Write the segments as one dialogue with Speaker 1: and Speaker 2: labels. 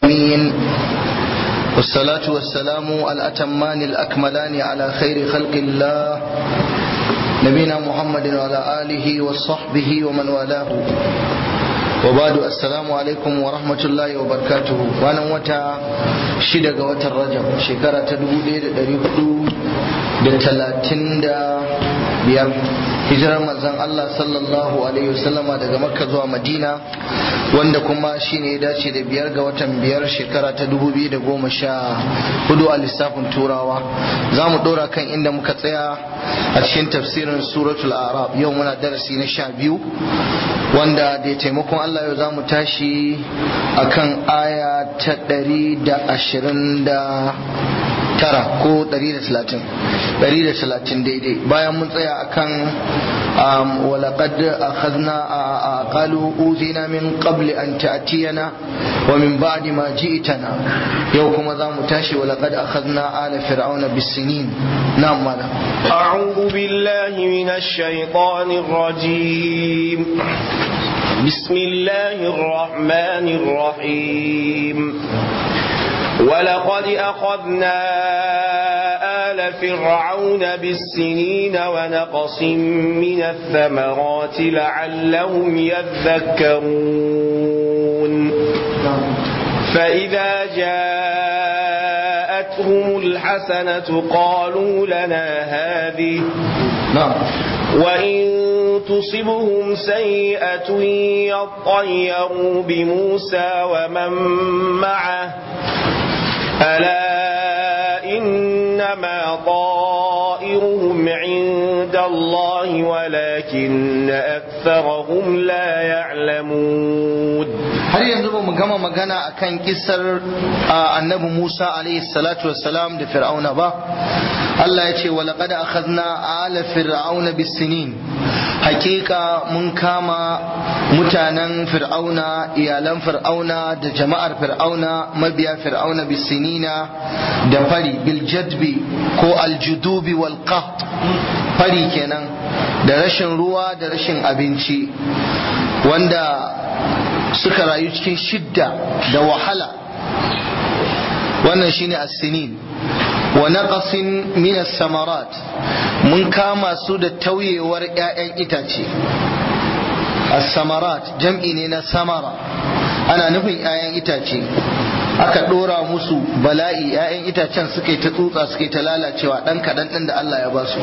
Speaker 1: العالمين والصلاة والسلام الأتمان الأكملان على خير خلق الله نبينا محمد وعلى آله وصحبه ومن والاه وبعد السلام عليكم ورحمة الله وبركاته وانا وتا شدق وتا الرجب شكرة تدودي دريبدو دتلاتين دا biyar hijirar manzon Allah sallallahu alaihi wasallama daga makka zuwa madina wanda kuma shine ya dace da biyar ga watan biyar shekara ta dubu biyu da goma sha hudu a lissafin turawa za mu dora kan inda muka tsaya a cikin tafsirin suratul arab yau muna darasi na sha biyu wanda da taimakon Allah yau za mu tashi akan aya ta ɗari da ashirin da tara ko ɗari da talatin ɗari da talatin daidai bayan mun tsaya akan walaƙad akhadna qalu uzina min qabli an ta'tiyana wa min ba'di ma ji'tana yau kuma za mu tashi walaƙad akhadna ala fir'auna bisinin na'am mala
Speaker 2: أعوذ بالله من الشيطان الرجيم بسم الله الرحمن الرحيم ولقد أخذنا آل فرعون بالسنين ونقص من الثمرات لعلهم يذكرون فإذا جاءتهم الحسنة قالوا لنا هذه
Speaker 1: na'am
Speaker 2: وإن تصبهم سيئة يطيروا بموسى ومن معه ألا إنما طائرهم عند الله ولكن أكثرهم لا يعلمون
Speaker 1: har yanzu ba mu gama magana akan kisar annabi Musa alaihi salatu wassalam da fir'auna ba Allah ya ce walaqad akhadna ala fir'auna bisinin hakika mun kama mutanen fir'auna iyalan fir'auna da jama'ar fir'auna mabiya fir'auna bisinina da fari bil jadbi ko aljudubi wal qaht fari kenan da rashin ruwa da rashin abinci wanda suka rayu cikin shidda da wahala wannan shine as-sinin wa naqasin min as-samarat mun kama su da tauyewar ƴaƴan itace as-samarat jam'i ne na samara ana nufin ƴaƴan itace aka dora musu bala'i ƴaƴan itacen suka yi ta tsutsa suka yi ta lalacewa dan kaɗan ɗin da Allah ya ba su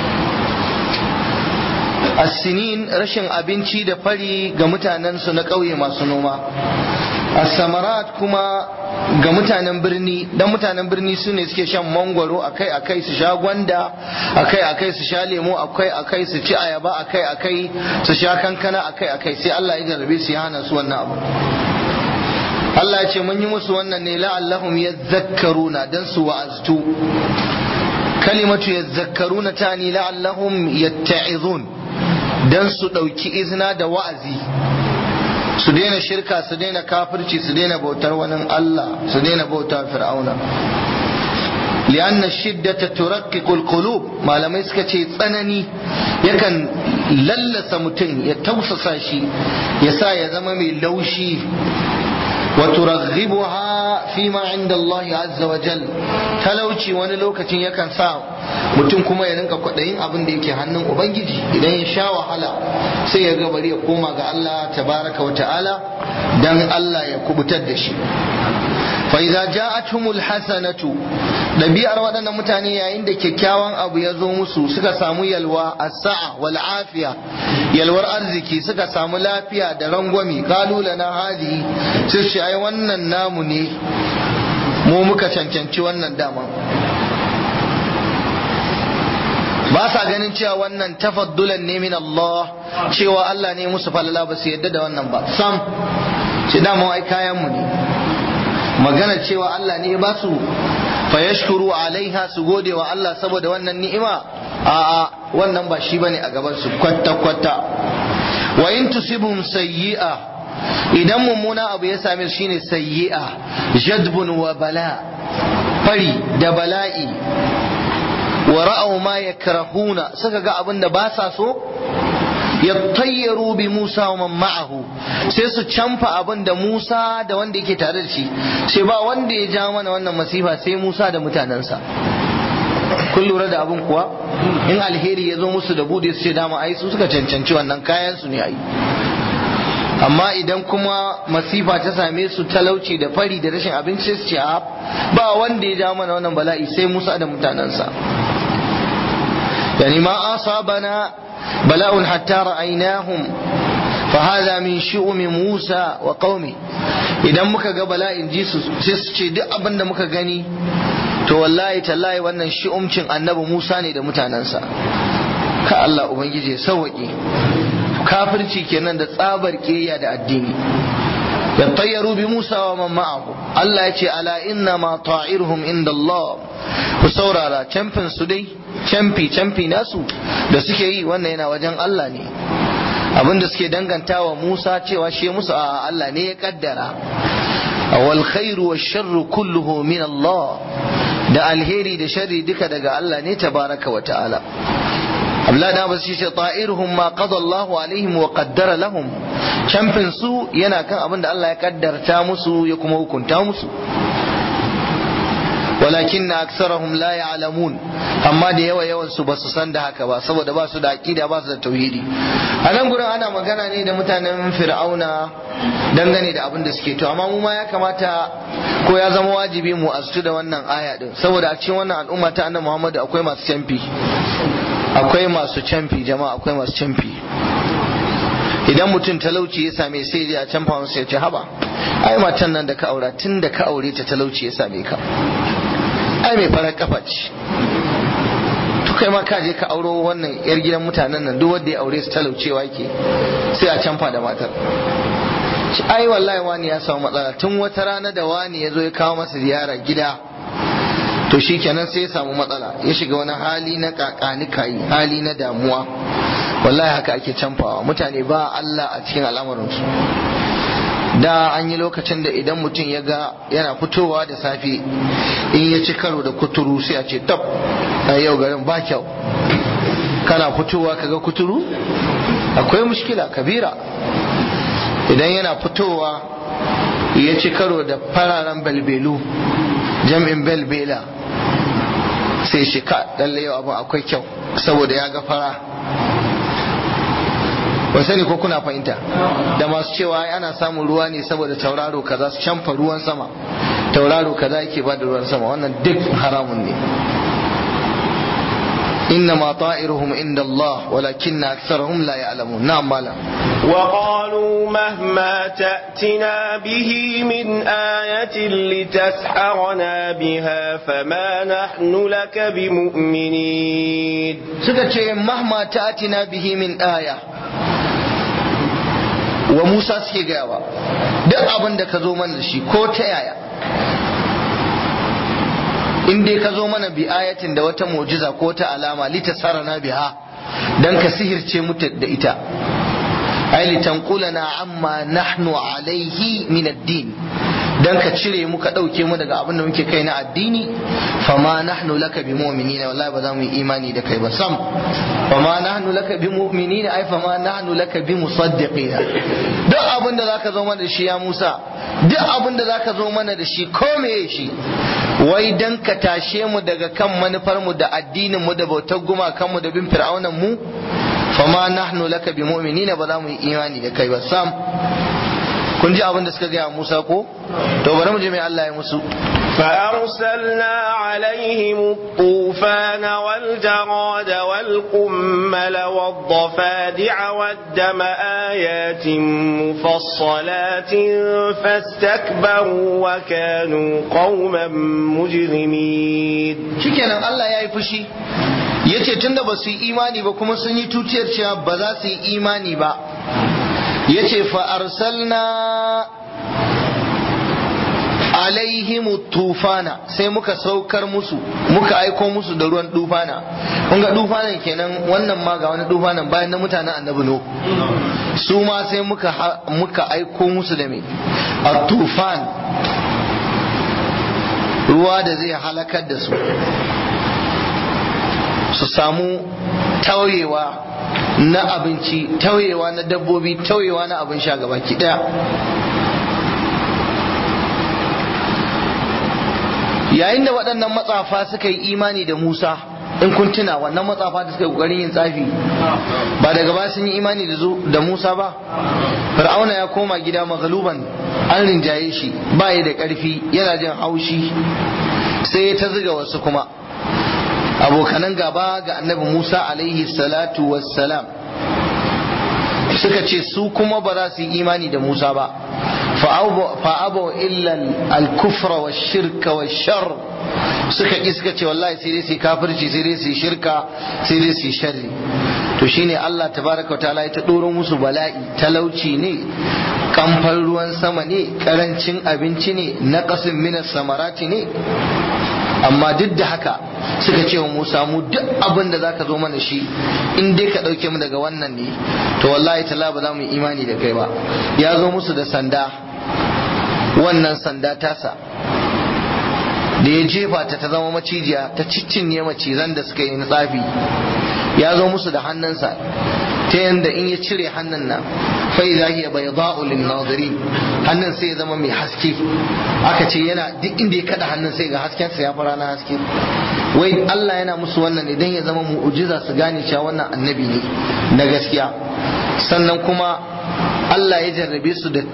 Speaker 1: asinin rashin abinci da fari ga mutanensu na ƙauye masu noma asamarat kuma ga mutanen birni dan mutanen birni su ne suke shan mangwaro akai akai su sha gwanda akai akai su sha lemo akai akai su ci ayaba akai akai su sha kankana akai akai sai Allah ya jarrabe su ya hana su wannan abu Allah ya ce mun yi musu wannan ne la'allahum yadhakkaruna dan su wa'aztu kalimatu yadhakkaruna tani la'allahum yatta'izun dan su ɗauki izina da wa'azi su daina shirka su daina kafirci su daina bautar wani Allah su daina bauta fir'auna li'anna shiddata turakkiqul qulub malamai suka ce tsanani yakan lallasa mutum ya tausasa shi ya sa ya zama mai laushi wa turaghibuha fi ma inda Allah azza wa jal talauci wani lokacin yakan sa mutum kuma ya rinka kwaɗayin abin da yake hannun ubangiji idan ya sha wahala sai ya bari ya koma ga Allah tabaraka wa ta'ala dan Allah ya kubutar da shi fa idza ja'atuhumul hasanatu dabi'ar waɗannan mutane yayin da kyakkyawan abu ya zo musu suka samu yalwa as-sa'a wal afiya yalwar arziki suka samu lafiya da rangwami qalu lana hadi sai shi ai wannan namu ne mu muka cancanci wannan dama ba sa ganin cewa wannan tafaddulan ne min Allah cewa Allah ne musu falala ba su yadda da wannan ba sam ce dama ai kayan mu ne magana cewa Allah ne ba su fa yashkuru alaiha su gode wa Allah saboda wannan ni'ima a'a wannan ba shi bane a gaban su kwata kwata wa in tusibum sayyi'a idan mummuna abu ya same su shine sayyi'a jadbun wa bala fari da bala'i wa ra'aw ma yakrahuna suka ga abin da ba sa so yattayyaru bi Musa wa man ma'ahu sai su canfa abin da Musa da wanda yake tare da shi sai ba wanda ya ja mana wannan masifa sai Musa da mutanensa kun lura da abin kuwa in alheri ya zo musu da bude su ce dama ai su suka cancanci wannan kayan su ne ai amma idan kuma masifa ta same su talauci da fari da rashin abinci su ce ba wanda ya ja mana wannan bala'i sai Musa da mutanensa yani ma asabana bala'un hatta ra'aynahum fa hadha min shu'umi Musa wa qaumi idan muka ga bala'in ji su sai su ce duk abin da muka gani to wallahi tallahi wannan shi'umcin annabi Musa ne da mutanensa ka Allah ubangiji ya sauwaƙe kafirci kenan da tsabar ƙiyayya da addini yattayyaru bi Musa wa man ma'ahu Allah ya ce ala inna ma ta'iruhum inda Allah ku saurara camfin su dai camfi camfi nasu da suke yi wannan yana wajen Allah ne abinda suke dangantawa Musa cewa shi musu a Allah ne ya kaddara wal khairu wash sharru kulluhu min Allah da alheri da sharri duka daga Allah ne tabaraka wa ta'ala Abdullahi da basu ce ta'iruhum ma qada Allah alaihim wa qaddara lahum camfin su yana kan abin da Allah ya kaddarta musu ya kuma hukunta musu walakin na aksarahum la ya'lamun amma da yawa yawan su basu san da haka ba saboda ba su da aqida ba su da tauhidi a nan gurin ana magana ne da mutanen fir'auna dangane da abin da suke to amma mu ma ya kamata ko ya zama wajibi mu astu da wannan aya din saboda a cikin wannan al'umma ta annabi Muhammad akwai masu canfi akwai masu canfi jama'a akwai masu canfi idan mutum talauci ya same sai ya canfa masa ya ce haba ai matan nan da ka aura tun da ka aure ta talauci ya same ka ai mai farar kafa ce to kai ma ka je ka auro wannan yar gidan mutanen nan duk wanda ya aure su talaucewa ke sai a canfa da matar ai wallahi wani ya samu matsala tun wata rana da wani ya zo ya kawo masa ziyara gida to shi kenan sai ya samu matsala ya shiga wani hali na kakani kayi hali na damuwa wallahi haka ake canfawa mutane ba Allah a cikin al'amarinsu da an yi lokacin da idan mutum ya ga yana fitowa da safe in ya ci karo da kuturu sai a ce tab a yau garin ba kyau kana fitowa kaga kuturu akwai mushkila kabira idan yana fitowa ya ci karo da fararen balbelu jam'in belbela sai shi ka lalle yau abin akwai kyau saboda ya ga fara ba sani ko kuna fahimta da masu cewa ana samun ruwa ne saboda tauraro kaza su canfa ruwan sama tauraro kaza yake ba da ruwan sama wannan duk haramun ne إنما طائرهم عند الله ولكن أكثرهم لا يعلمون نعم مالا
Speaker 2: وقالوا مهما تأتنا به من آية لتسحرنا بها فما نحن لك بمؤمنين
Speaker 1: سكتشي مهما تأتنا به من آية وموسى سكي جاوا duk abin da ka zo mana da shi ko ta yaya in dai ka zo mana bi ayatin da wata mu'jiza ko ta alama litasarana biha dan ka sihirce mu da ita ai litanqulana amma nahnu alaihi min ad-din dan ka cire mu ka dauke mu daga abin da muke kai na addini fama nahnu laka bi mu'minina wallahi ba za mu yi imani da kai ba sam fama nahnu laka bi mu'minina ai fama nahnu laka bi musaddiqina duk abin da zaka zo mana da shi ya Musa duk abin da zaka zo mana da shi ko meye shi wai dan ka tashe mu daga kan manufar mu da addinin mu da bautar gumakan mu da bin fir'aunan mu fama nahnu laka bi mu'minina ba za mu yi imani da kai ba sam kun ji abin da suka gaya Musa ko to bari mu je mai Allah ya musu
Speaker 2: فأرسلنا عليهم الطوفان والجراد والقمل والضفادع والدم آيات مفصلات فاستكبروا وكانوا قوما مجرمين
Speaker 1: shikenan Allah ya yi fushi yace tunda ba su yi imani ba kuma sun yi tuciyar cewa ba za su yi imani ba yace fa arsalna alaihim tufana sai muka saukar musu muka aiko musu da ruwan dufana kun ga dufanan kenan wannan ma ga wani dufanan bayan na mutanen annabi no su ma sai muka muka aiko musu da me a tufan ruwa da zai halakar da su su samu tauyewa na abinci tauyewa na dabbobi tauyewa na abin sha gaba ki daya yayin da waɗannan matsafa suka yi imani da Musa in kun tuna wannan matsafa da suka yi ƙoƙarin yin tsafi ba daga ba sun yi imani da Musa ba Fir'auna ya koma gida magaluban an rinjaye shi ba ya da ƙarfi yana jin haushi sai ya ta ziga wasu kuma abokanan gaba ga annabi Musa alaihi salatu wassalam suka ce su kuma ba za su yi imani da Musa ba fa'abo illa al-kufra wa shirka wa shar suka ƙi suka ce wallahi sai dai su kafirci sai dai su shirka sai dai su sharri to shine Allah tabaraka ta'ala ya ta ɗoro musu bala'i talauci ne kamfan ruwan sama ne karancin abinci ne naqasin minas samarati ne amma duk da haka suka ce wa Musa mu duk abin da zaka zo mana shi in dai ka dauke mu daga wannan ne to wallahi tala ba za mu yi imani da kai ba ya zo musu da sanda wannan sanda tasa da ya jefa ta ta zama macijiya ta ciccinye macizan da suka yi na tsafi ya zo musu da hannunsa ta yanda in ya cire hannun nan fa idza hiya bayda'u lin nazirin hannun sai ya zama mai haske aka ce yana duk inda ya kada hannun sai ga hasken sa ya fara na haske wai Allah yana musu wannan idan ya zama mu'jiza su gane cewa wannan annabi ne na gaskiya sannan kuma Allah ya jarrabe su da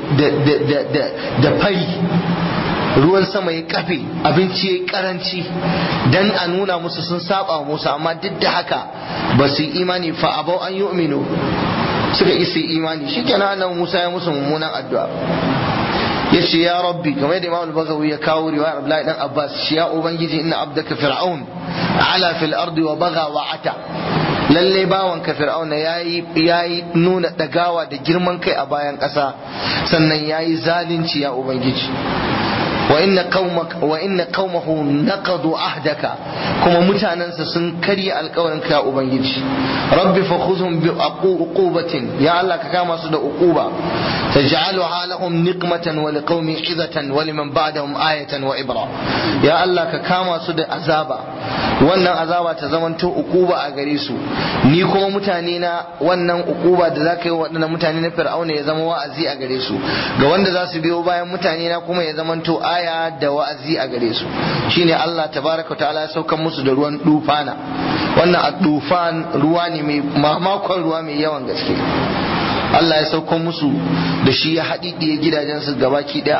Speaker 1: da fari ruwan sama ya kafe abinci ya karanci dan a nuna musu sun saba musu amma duk da haka ba su yi imani fa abau an yu'minu suka isa imani shikenan annabi Musa ya musu mummunan addu'a yace ya rabbi kamar yadda Imam al-Baghawi ya kawo riwayar Abdullahi dan Abbas shi ya ubangiji inna abdaka fir'aun ala fil ardi wa bagha wa ata lalle bawanka fir'auna yayi yayi nuna dagawa da girman kai a bayan ƙasa sannan yayi zalunci ya ubangiji وإن قومك وإن قومه نقضوا عهدك كما متاننس سن كري القولن كا أبنجي رب فخذهم بعقوبة يا الله كما سد عقوبة تجعلها لهم نقمة ولقوم عظة ولمن بعدهم آية وإبرة يا الله كما سد عذابا wannan azaba ta zamanto ukuba a gare su ni kuma mutane na wannan ukuba da zaka yi waɗannan mutane na fir'auna ya zama wa'azi a gare su ga wanda za su biyo bayan mutane na kuma ya zamanto aya da wa'azi a gare su shine Allah tabaraka ta'ala ya saukan musu da ruwan dufana wannan a dufan ruwa ne mai mamakon ruwa mai yawan gaske Allah ya saukan musu da shi ya haɗiɗiye gidajensu gabaki ɗaya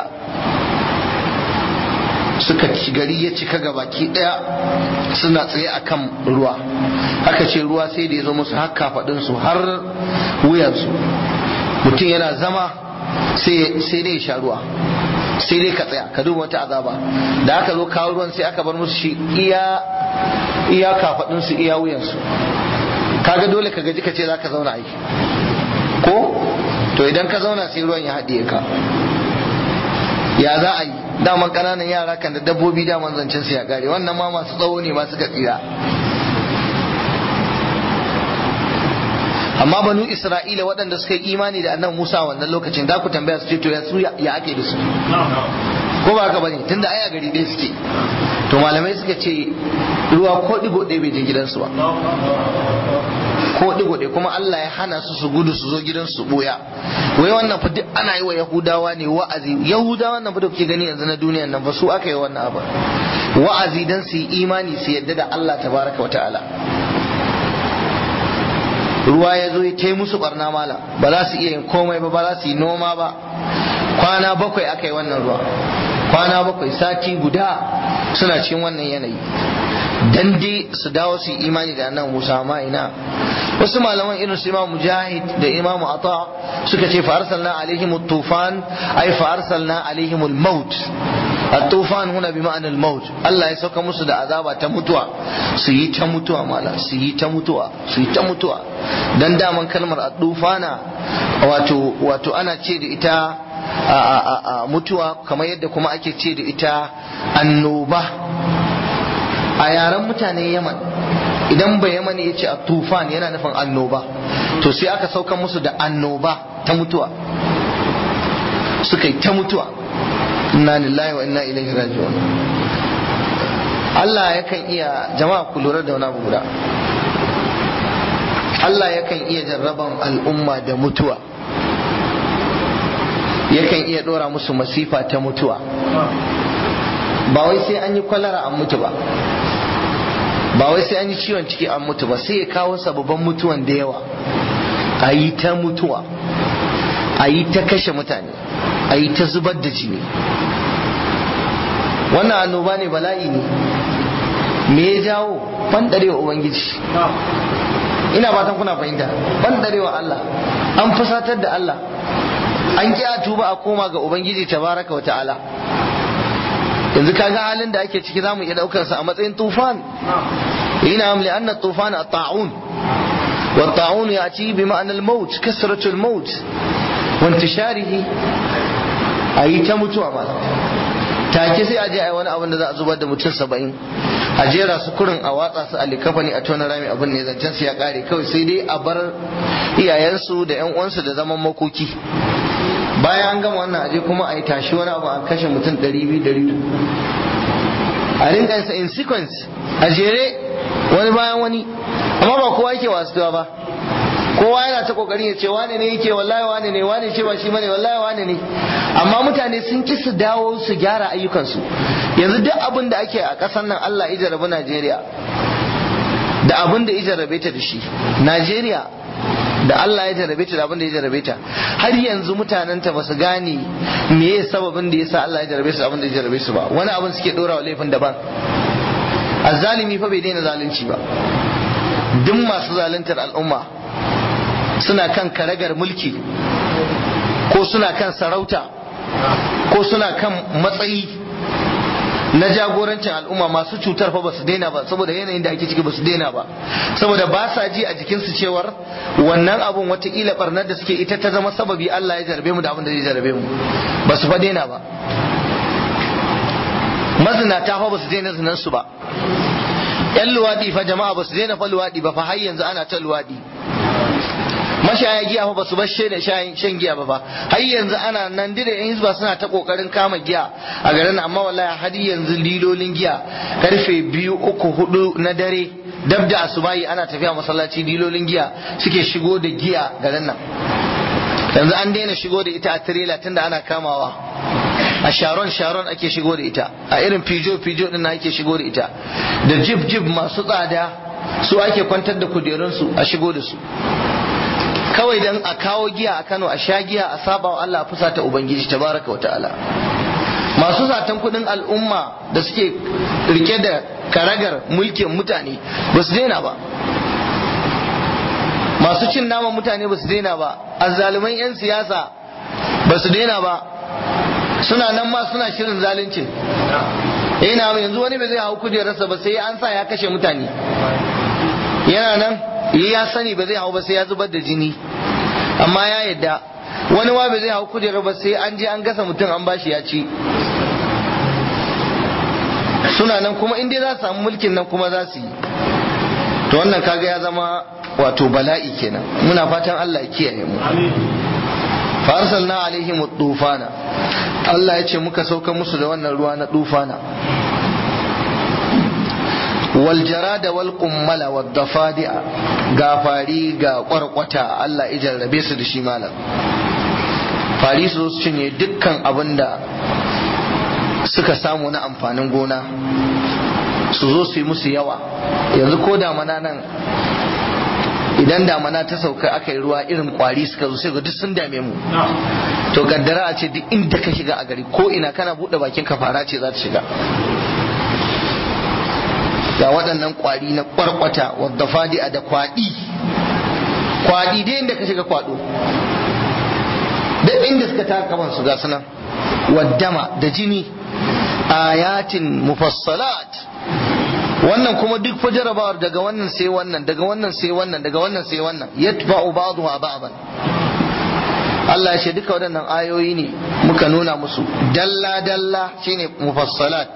Speaker 1: suka ci gari ya cika gabaki ɗaya suna tsaye a kan ruwa haka ce ruwa sai da ya zo musu har kafaɗinsu har wuyansu mutum yana zama sai dai ya sha ruwa sai dai ka tsaya ka duba wata azaba da aka zo kawo ruwan sai aka bar musu shi iya iya kafadun su iya wuyan su kaga dole ka gaji ka ce zaka zauna aiki ko to idan ka zauna sai ruwan ya haɗiye ka ya za a yi daman ƙananan yara kan da dabbobi daman zancen su ya gare wannan ma masu tsawo ne masu tsira amma banu isra'ila waɗanda suka yi imani da annan musa wannan lokacin za ku tambaya su ce to ya su ya ake da su ko ba haka bane tunda aya gari ɗaya suke to malamai suka ce ruwa ko digo ɗaya bai je gidansu ba ko digo ɗaya kuma Allah ya hana su su gudu su zo gidansu su boya wai wannan fa duk ana yi wa yahudawa ne wa'azi yahudawa nan fa da kuke gani yanzu na duniyan nan ba su aka yi wannan abu wa'azi dan su yi imani su yadda da Allah tabaraka wa ta'ala ruwa ya zo ya ta musu barna mala ba za su iya yin komai ba ba za su yi noma ba kwana bakwai aka yi wannan ruwa kwana bakwai sati guda suna cikin wannan yanayi dan dai su dawo su yi imani da nan Musa ma ina wasu malaman irin su Imam Mujahid da Imam Ata suka ce fa arsalna alaihim at-tufan ay fa arsalna alaihim al-maut at-tufan huna bi ma'ana al-maut Allah ya sauka musu da azaba ta mutuwa su yi ta mutuwa mala su yi ta mutuwa su yi ta mutuwa dan daman kalmar at-tufana wato wato ana ce da ita a mutuwa kamar yadda kuma ake ce da ita annoba a yaren mutanen yaman idan ba yaman ya ce a tufan yana nufin annoba to sai aka sauka musu da annoba ta mutuwa suka yi ta mutuwa inna lillahi wa inna ilaihi raji'un Allah yakan iya jama'a ku lura da wani abu guda Allah yakan iya jarraban al'umma da mutuwa yakan iya dora musu masifa ta mutuwa ba wai sai an yi kwalara an mutu ba ba wai sai an yi ciwon ciki an mutu ba sai ya kawo sababan mutuwan da yawa a yi ta mutuwa a yi ta kashe mutane a yi ta zubar da jini wannan annoba ne bala'i ne me ya jawo bandarewa ubangiji ina fatan kuna fahimta bandarewa Allah an fusatar da Allah an ki a tuba a koma ga ubangiji tabaraka wa ta'ala yanzu kaga halin da ake ciki zamu iya daukar sa a matsayin tufan ina am li anna tufan at-ta'un wa at-ta'un yati bi ma'na al-maut kasratu al-maut wa intisharihi ayi ta mutuwa ba take sai a je ai wani abin da za a zubar da mutum saba'in a jera su kurin a watsa su a likafani a tona rami abin ne zancen su ya kare kawai sai dai a bar iyayensu da yan uwansu da zaman makoki bayan an gama wannan aje kuma a yi tashi wani abu a kashe mutum ɗari biyu ɗari a rinka yin in sequence a jere wani bayan wani amma ba kowa yake wasuwa ba kowa yana ta kokarin ya ce wane ne yake wallahi wane ne wane ce ba shi bane wallahi wane ne amma mutane sun ki su dawo su gyara ayyukansu yanzu duk abin da ake a ƙasar nan Allah ya jarabi Najeriya da abin da ya jarabe ta da shi Najeriya da Allah ya jarabe ta da abin da ya jarabe ta har yanzu mutanen ta basu gane me ya sababin da yasa Allah ya jarabe su da abin da ya jarabe su ba wani abin suke dora wa laifin daban azzalimi fa bai daina zalunci ba duk masu zaluntar al'umma suna kan karagar mulki ko suna kan sarauta ko suna kan matsayi na jagorancin al'umma masu cutar fa basu daina ba saboda yanayin da ake ciki basu daina ba saboda ba sa ji a jikinsu cewar wannan abun watakila barnar da suke ita ta zama sababi Allah ya jarabe mu da abin da zai jarabe mu basu fa daina ba mazinata fa basu daina zinan su ba yan luwadi fa jama'a basu daina fa luwadi ba fa har yanzu ana ta luwadi mashaya giya fa basu bar da shan giya ba fa har yanzu ana nan dire yan hizba suna ta kokarin kama giya a garin amma wallahi har yanzu lilolin giya karfe biyu uku hudu na dare dab da asubahi ana tafiya masallaci lilolin giya suke shigo da giya garin nan yanzu an daina shigo da ita a tirela tunda ana kamawa a sharon sharon ake shigo da ita a irin fijo fijo din ake shigo da ita da jib jib masu tsada su ake kwantar da kujerunsu a shigo da su kawai dan a kawo giya a Kano a sha giya a saba wa Allah fusa ta Ubangiji tabaraka wa ta'ala masu satan kudin al'umma da suke rike da karagar mulkin mutane ba su daina ba masu cin naman mutane ba su daina ba azzaluman 'yan siyasa ba su daina ba suna nan ma suna shirin zalunci ina yanzu wani bai zai hau kujerarsa ba sai an sa ya kashe mutane yana nan ya sani ba zai hau ba sai ya zubar da jini amma ya yadda wani ma ba zai hau kujerar ba sai an je an gasa mutum an bashi ya ci suna nan kuma in dai za su samu mulkin nan kuma za su yi to wannan kaga ya zama wato bala'i kenan muna fatan Allah ya kiyaye mu fa arsalna alaihim tufana Allah ya ce muka sauka musu da wannan ruwa na tufana والجراد والقمل والضفادع ga fari ga kwarkwata Allah ya jarrabe su da shi malam fari su su cinye dukkan abin da suka samu na amfanin gona su zo su yi musu yawa yanzu ko damana nan idan damana ta sauka aka yi ruwa irin kwari suka zo sai ga duk sun dame mu to kaddara a ce duk inda ka shiga a gari ko ina kana buɗe bakin ka fara ce za ta shiga ga waɗannan ƙwari na ƙwarƙwata wadda fadi da kwaɗi kwaɗi dai inda ka shiga kwaɗo da inda suka taka kaman su ga sunan waddama da jini ayatin mufassalat wannan kuma duk fa jarabawar daga wannan sai wannan daga wannan sai wannan daga wannan sai wannan yatba'u ba'dahu ba'dan Allah ya ce duka waɗannan ayoyi ne muka nuna musu dalla dalla shine mufassalat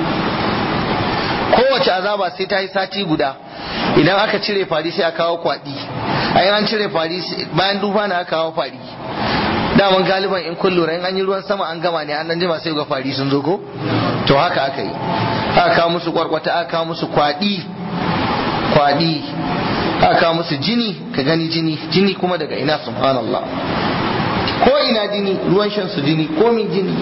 Speaker 1: kowace azaba sai ta yi sati guda idan aka cire fari sai a kawo kwaɗi a an cire fari bayan duba na aka kawo fari daman galiban in kun lura in an yi ruwan sama an gama ne an nan jima sai ga fari sun zo ko to haka aka yi aka kawo musu kwarkwata aka kawo musu kwaɗi kwaɗi aka musu jini ka gani jini jini kuma daga ina subhanallah ko ina jini ruwan shan su jini komin jini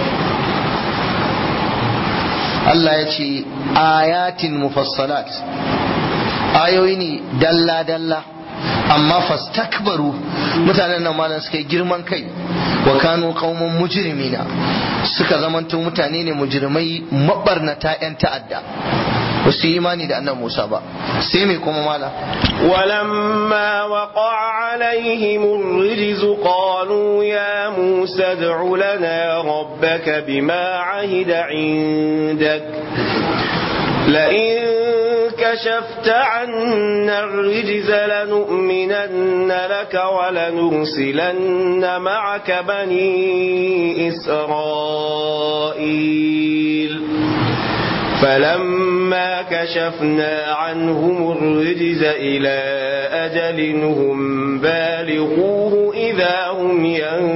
Speaker 1: Allah ya ce ayatin mufassalat ayoyi ne dalla-dalla amma fastakbaru mutanen nan malam suka yi girman kai wa kanu qauman mujrimina suka zamanto mutane ne mujrimai mabarnata yan ta'adda ba su yi imani da annabi Musa ba sai mai kuma mala
Speaker 2: ولما وقع عليهم الرجز قالوا يا موسى ادع لنا ربك بما عهد عندك لئن كشفت عنا الرجز لنؤمنن لك ولنرسلن معك بني إسرائيل فلما كشفنا عنهم الرجز إلى أجل هم بالغوه إذا هم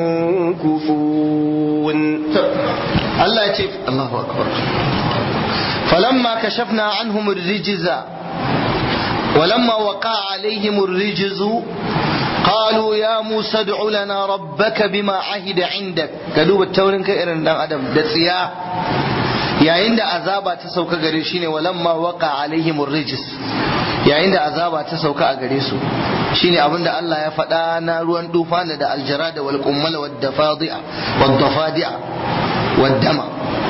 Speaker 2: ينكثون
Speaker 1: الله يتف الله أكبر فلما كشفنا عنهم الرجز ولما وقع عليهم الرجز قالوا يا موسى ادع لنا ربك بما عهد عندك كدوب التورن كإرن دان أدم دسيا yayin da azaba ta sauka gare shi ne walamma waka alaihim rijis yayin da azaba ta sauka a gare su shine abin da Allah ya faɗa na ruwan dufana da aljara da wal qummal wad dafadi'a wad dafadi'a wad dama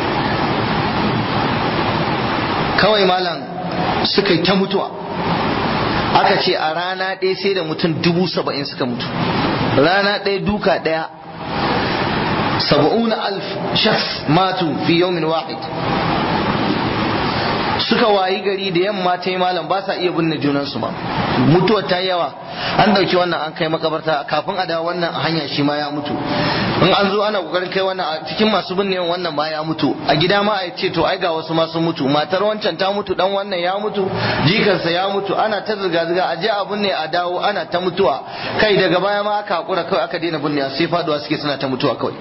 Speaker 1: kawai malam suka yi ta mutuwa aka ce a rana ɗaya sai da mutum dubu saba'in suka mutu rana ɗaya duka ɗaya saba'una alf shakhs matu fi yawmin wahid suka wayi gari da yamma ta yi malam ba sa iya binne junansu ba mutuwar ta yawa an dauki wannan an kai makabarta kafin a dawo wannan a hanya shi ma ya mutu in an zo ana kokarin kai wannan a cikin masu binne wannan ma ya mutu a gida ma a ce to ai ga wasu ma sun mutu matar wancan ta mutu dan wannan ya mutu jikansa ya mutu ana ta zirga zirga a je a binne a dawo ana ta mutuwa kai daga baya ma aka hakura kawai aka daina binne sai faduwa suke suna ta mutuwa kawai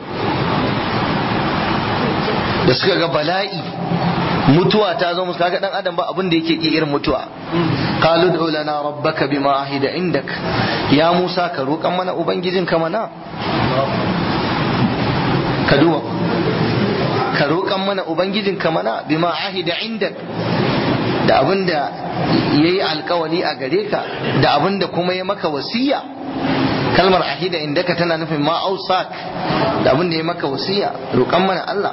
Speaker 1: da suka ga bala'i mutuwa ta zo musu kaga dan adam ba abin da yake ki irin mutuwa qalu du lana rabbaka bima ahida indak ya musa ka roƙan mana ubangijin ka mana ka duba ka roƙan mana ubangijin ka mana bima ahida indak da abin da yayi alkawari a gare ka da abin da kuma ya maka wasiya kalmar ahida indaka tana nufin ma ausak da abin da ya maka wasiya roƙan mana Allah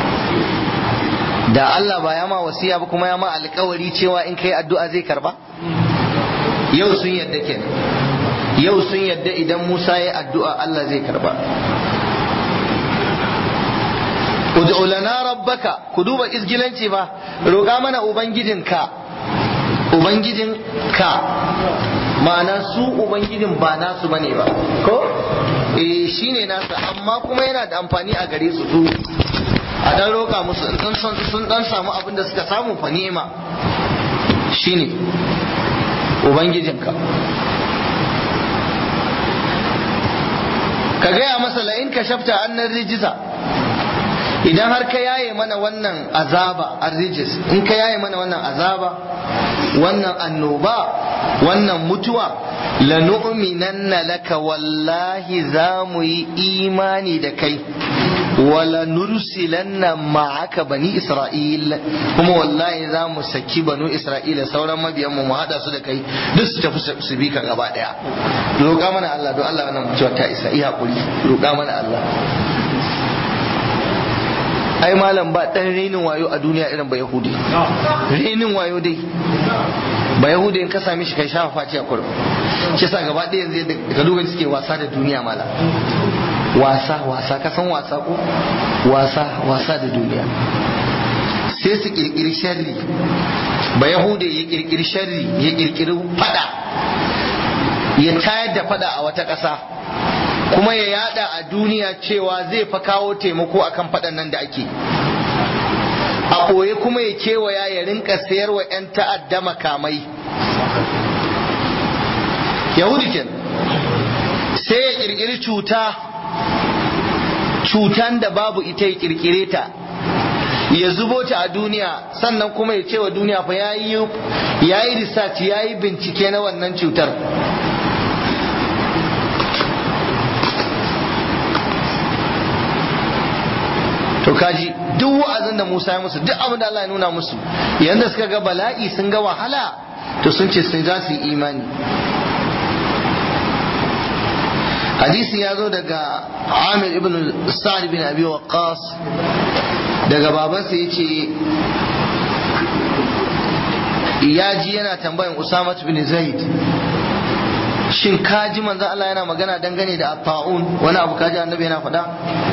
Speaker 1: da Allah ba ya ma wasiya ba kuma ya ma alkawari cewa in kai addu'a zai karba yau sun yadda kenan yau sun yadda idan Musa ya addu'a Allah zai karba ud'u lana rabbaka ku duba izgilanci ba roƙa mana ubangijinka ubangijinka ma'ana su ubangijin ba nasu bane ba ko eh shine nasa amma kuma yana da amfani a gare su su a dan roƙa musu in sun sun dan samu abin da suka samu fa ni'ima shine ubangijinka ka gaya masa la in ka shafta annan rijisa idan har ka yaye mana wannan azaba arrijis in ka yaye mana wannan azaba wannan annoba wannan mutuwa lanu'minanna laka wallahi za mu yi imani da kai wala nursilanna ma'aka bani isra'il kuma wallahi za mu saki banu isra'ila sauran mabiyan mu mu hada su da kai duk su tafi su bi ka gaba daya roƙa mana Allah don Allah wannan mutuwa ta isa iya hakuri roƙa mana Allah ai malam ba dan renin wayo a duniya irin ba yahudi renin wayo dai ba yahudi in ka same shi kai shafa faci a kurba shi sa gaba ɗaya yanzu yadda ka duba suke wasa da duniya mala wasa wasa ka san wasa ko wasa wasa da duniya sai su kirkiri sharri ba yahudi ya kirkiri sharri ya kirkiri fada ya tayar da fada a wata ƙasa kuma ya yada a duniya cewa zai fa kawo taimako akan faɗan nan da ake a ɓoye kuma ya kewaya ya rinka sayar wa 'yan ta'adda makamai yahudi ken sai ya kirkiri cuta cutan da babu ita ya kirkire ta ya zubo ta a duniya sannan kuma ya ce wa duniya fa yayi yayi research yayi bincike na wannan cutar to kaji duk wa'azin da Musa ya musu duk abin da Allah ya nuna musu yanda suka ga bala'i sun ga wahala to sun ce sun za su yi imani hadisi ya zo daga Amir ibn Sa'd bin Abi Waqqas daga babansa yace ya ji yana tambayan Usama bin Zaid shin kaji manzo Allah yana magana dangane da at-ta'un wani abu kaji annabi yana faɗa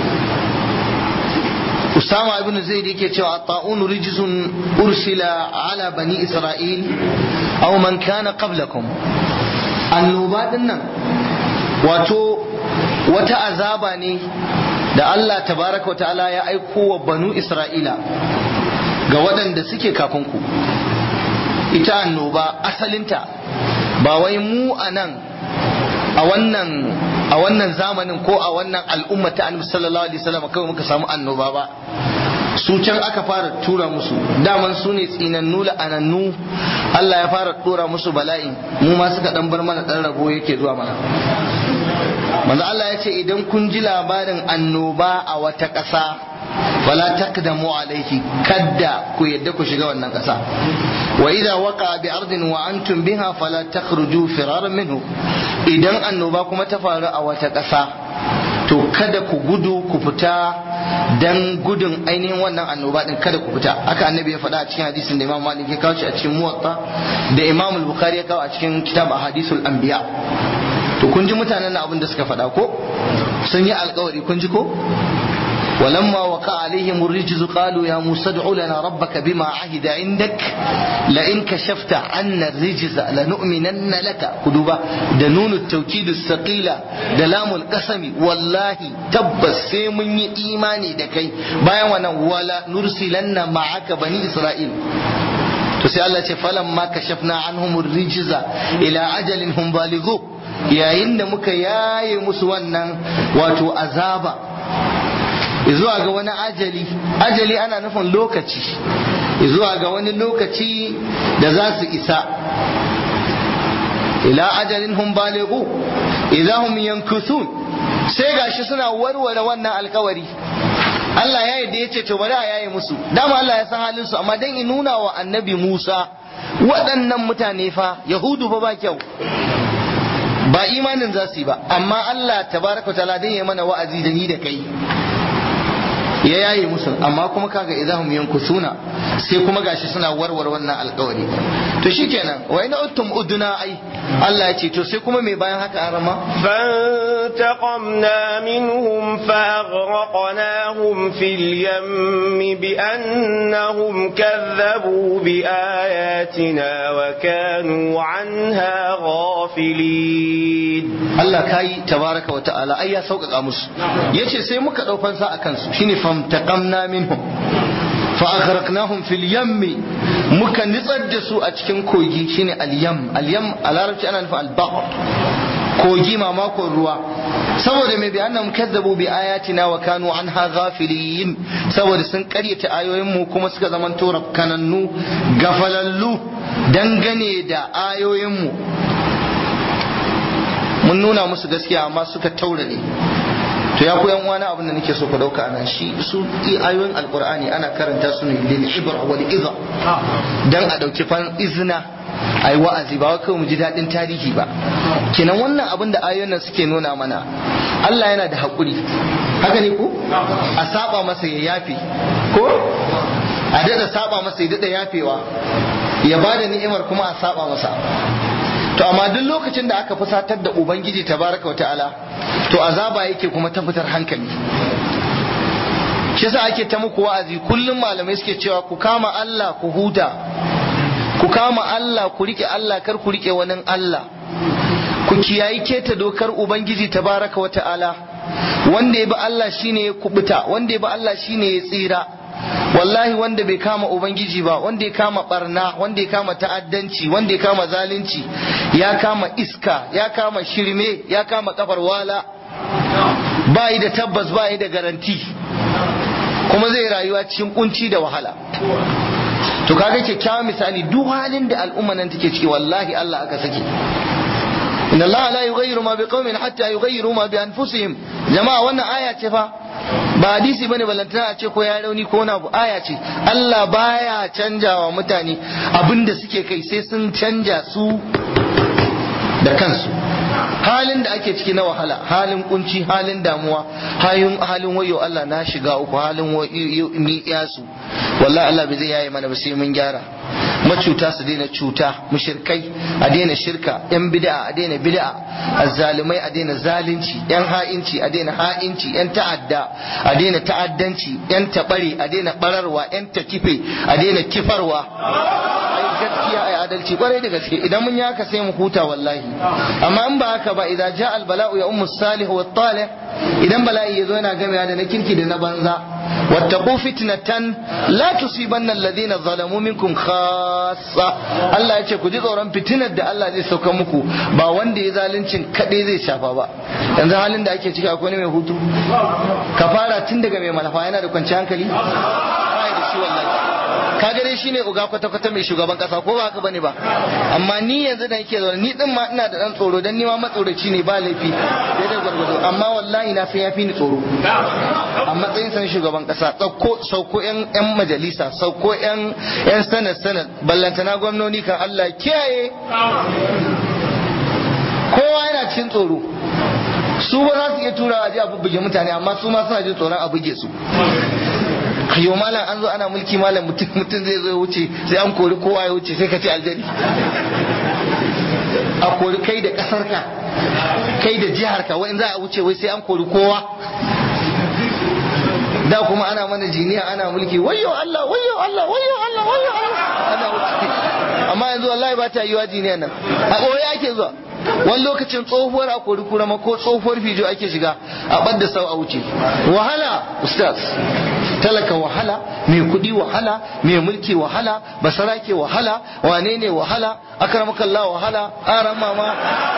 Speaker 1: Usama ibn Zaid yake cewa at-ta'un rijzun ursila ala bani Isra'il aw man kana qablakum annoba din nan wato wata azaba ne da Allah tabaraka ta'ala ya aiko wa banu Isra'ila ga waɗanda suke kafin ku ita annoba asalinta ba wai mu a nan a wannan a wannan zamanin ko a wannan al'umma ta annabi sallallahu alaihi wasallam kawai muka samu annoba ba su can aka fara tura musu daman su ne tsinannu la'anannu Allah ya fara tura musu bala'i mu ma suka dan bar mana dan rabo yake zuwa mana manzo Allah ya ce idan kun ji labarin annoba a wata ƙasa wala taqdamu alaihi kadda ku yadda ku shiga wannan ƙasa wa idza waqa bi ardin wa antum biha fala takhruju firaran minhu idan annoba kuma ta faru a wata ƙasa to kada ku gudu ku fita dan gudun ainihin wannan annoba din kada ku fita haka annabi ya faɗa a cikin hadisin da Imam Malik ya kawo shi a cikin Muwatta da Imam Bukhari ya kawo a cikin kitab Ahadithul Anbiya to kun ji mutanen na abin da suka faɗa ko sun yi alkawari kun ji ko ولما وقع عليهم الرجز قالوا يا موسى ادع لنا ربك بما عهد عندك لئن كشفت عنا الرجز لنؤمنن لك كدوبا دنون التوكيد الثقيلة دلام القسم والله تبس سيمن إيماني دكي بايا وانا ولا نرسلن معك بني إسرائيل to sai Allah ce falan ma kashafna anhum rijza ila ajalin hum balighu yayin da muka yaye musu wannan wato azaba zuwa ga wani ajali ajali ana nufin lokaci zuwa ga wani lokaci da za su isa ila ajalin hum balighu idahum yankuthun sai gashi suna warware wannan alkawari Allah ya yarda ya ce to bari a yaye musu dama Allah ya san halin su amma dan in nuna wa annabi Musa waɗannan mutane fa yahudu fa ba kyau ba imanin za su yi ba amma Allah tabaraka taala dan ya mana wa'azi da ni da kai ya yaye musu amma kuma kaga idahum yankusuna sai kuma gashi suna warware wannan alkawari to shikenan wa ina uttum uduna ai Allah ya ce to sai kuma me bayan haka an rama
Speaker 2: فانتقمنا منهم فأغرقناهم في اليم بأنهم كذبوا بآياتنا وكانوا عنها غافلين
Speaker 1: Allah kai tabaraka wa ta'ala ai ya sauƙaƙa musu yace sai muka ɗau fansa a kansu shine famtaqamna minhum fa aghraqnahum fil yammi muka nitsar da su a cikin kogi shine al yam al yam a larabci ana nufin al bahr kogi mamakon ruwa saboda mai bi annahum kadzabu bi ayatina wa kanu anha ghafilin saboda sun karyata ayoyin mu kuma suka zaman tora kanannu gafalallu dangane da ayoyin mu mun nuna musu gaskiya amma suka taurare to ya ku yan wani abin da nake so ku dauka anan shi su ayoyin alqur'ani ana karanta su ne lil ibra wal idha dan a dauki fan izna ai wa'azi ba kawai mu ji dadin tarihi ba kenan wannan abin da ayoyin nan suke nuna mana Allah yana da hakuri haka ne ko a saba masa ya yafe ko a dada saba masa ya dada yafewa ya bada ni'imar kuma a saba masa to amma duk lokacin da aka fusatar da ubangiji tabaraka ta'ala to azaba yake kuma ta fitar hankali shi yasa ake ta muku wa'azi kullum malamai suke cewa ku kama Allah ku huta ku kama Allah ku rike Allah kar ku rike wani Allah ku kiyayi keta dokar ubangiji tabaraka wa ta'ala wanda ya bi Allah shine ya kubuta wanda ya bi Allah shine ya tsira wallahi wanda bai kama ubangiji ba wanda ya kama barna wanda ya kama ta'addanci wanda ya kama zalunci ya kama iska ya kama shirme ya kama kafar wala ba yi da tabbas ba yi da garanti kuma zai rayuwa cikin kunci da wahala to kaga kyakkyawan misali duk halin da al'umma nan take ciki wallahi Allah aka saki inna Allah la yughayyiru ma biqaumin hatta yughayyiru ma bi anfusihim jama'a wannan aya ce fa ba hadisi bane balantana a ce ko ya rauni ko na aya ce Allah baya canjawa mutane abinda suke kai sai sun canja su da kansu halin da ake ciki na wahala halin kunci halin damuwa halin halin wayo Allah na shiga uku halin ni yasu wallahi Allah bai zai yaye mana ba sai mun gyara macuta su daina cuta mushirkai a daina shirka yan bid'a a daina bid'a azzalumai a daina zalunci yan ha'inci a daina ha'inci yan ta'adda a daina ta'addanci yan tabare a daina bararwa yan takife a daina kifarwa gaskiya ai adalci kwarai da gaske idan mun yi haka sai mu huta wallahi amma in ba haka ba idan ja al bala'u ya ummu salih wa talih idan bala'i yazo yana gamewa da na kirki da na banza wattaqu fitnatan la tusibanna alladhina zalamu minkum khassa Allah ya ce ku ji tsoron fitinar da Allah zai sauka muku ba wanda ya zaluncin kadai zai shafa ba yanzu halin da ake ciki akwai ne mai hutu ka fara tun daga mai malafa yana da kwanciyar hankali ba da shi wallahi ka gare shi ne uga kwata-kwata mai shugaban kasa ko ba haka bane ba amma ni yanzu da nake zaune ni din ma ina da dan tsoro dan ni ma matsoraci ne ba laifi sai da gwargwado amma wallahi na san yafi ni tsoro a matsayin san shugaban kasa sauko sauko yan yan majalisa sauko yan yan sanad sanad ballantana gwamnoni kan Allah kiyaye kowa yana cikin tsoro su ba za su iya turawa a ji a bubbuge mutane amma su ma suna jin tsoron a buge su ayo malam an zo ana mulki malam mutum mutum zai zo ya wuce sai an kori kowa ya wuce sai ka ce aljani a kori kai da kasar ka kai da jihar ka wai za a wuce wai sai an kori kowa da kuma ana mana jiniya ana mulki wayyo Allah wayyo Allah wayyo Allah wayyo Allah ana wuce amma yanzu wallahi ba ta yiwa jiniya nan a ɓoye ake zuwa wani lokacin tsohuwar a kori kurama ko tsohuwar fijo ake shiga a ɓadda sau a wuce wahala ustaz talaka wahala mai kuɗi wahala mai mulki wahala basarake wahala wane ne wahala akramakallah wahala aran mama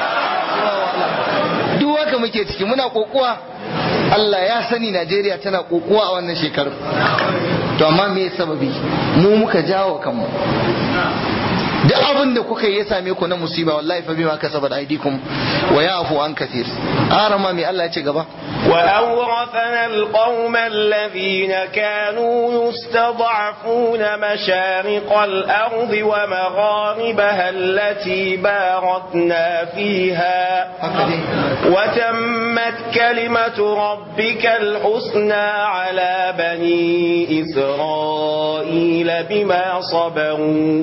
Speaker 1: duk haka muke ciki muna kokuwa Allah ya sani Najeriya tana kokuwa a wannan shekaru to amma me sababi mu muka jawo kanmu duk abin da kuka yi ya same ku na musiba wallahi fa bima kasabat aydikum wa ya'fu an kathir arama mai Allah ya ce gaba
Speaker 2: وأورثنا القوم الذين كانوا يستضعفون مشارق الأرض ومغاربها التي باركنا فيها وتمت كلمة ربك الحسنى على بني إسرائيل بما صبروا